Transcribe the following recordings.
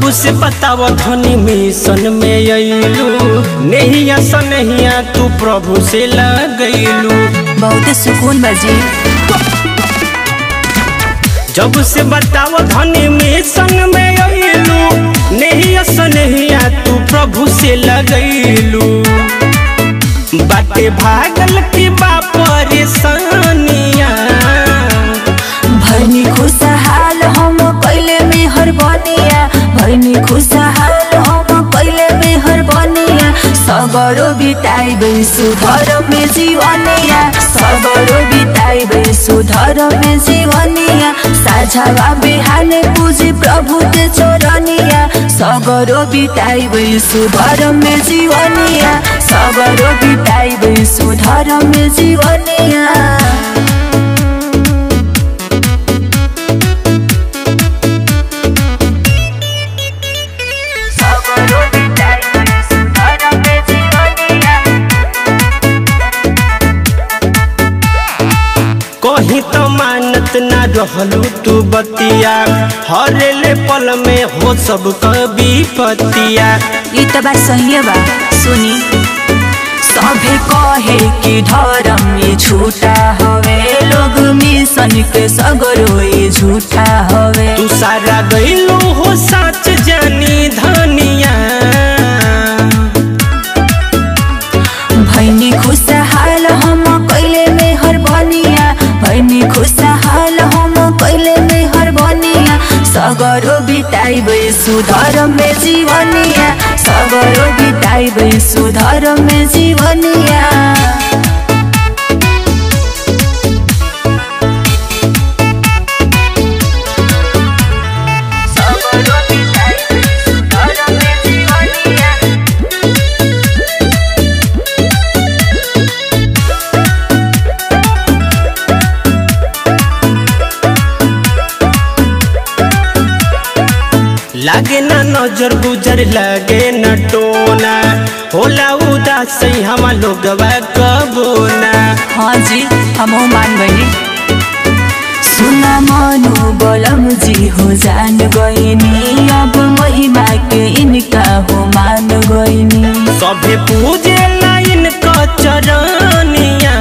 जब से बताव धनी मिशन में अइलू नहिया सनहिया तू प्रभु से लगैलू बहुत सुकून बजी जब से बताव धनी मिशन में अइलू नहिया सनहिया तू प्रभु से लगैलू बाटे भागल की बा परेशानिया भैनी खुशहाल हम पहले में हर बनिया भैनी खुशहाल हम पहले में हर बनिया सगरो बिताइबे सुधर में जीवनिया सगरो बिताइबे सुधर में जीवनिया साझावा बिहाने पूजी प्रभु के चोरनिया सगरो बिताइबे सुधर में जीवनिया सगरो बिताइबे सुधर में जीवनिया सगरो बिताइबे सुधर में जीवनिया कहीं तो मानत ना रहलू तू बतिया हरेले पल में हो सब कभी पतिया ई त बात सही बा सुनी सभे कहे कि धर्म में झूठा हवे लोग मिशन के सगरो ये झूठा हवे तू सारा गईलू हो सच जानी धनिया भैनी खुशहाल हम कैले में हर बनिया भैनी खुशहाल हम कैले में हर बनिया सगरो बिताइबे सुधर में जीवनिया सगरो बिताइबे सुधर में जीवनिया सगरो बिताइबे सुधर में जीवनिया लागे ना नजर गुजर लागे न टोना होला उदास हम लोगवा कबोना हाँ जी हम मान गई सुना मनु बलम जी हो जान गईनी अब महिमा के इनका हो मान गईनी सभे पूजे लाइन क चरनिया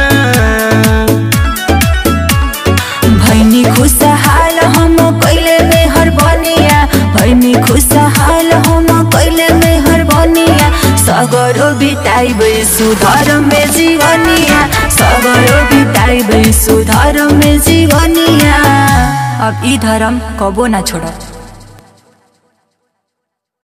भैनी खुशहाल हम कैले में हर बनिया भैनी खुशहाल हम कैले में हर बनिया सगरो बिताइबे सुधर में जीवनिया सगरो बिताइबे सुधर में जीवनिया अब ई धर्म कबो ना छोड़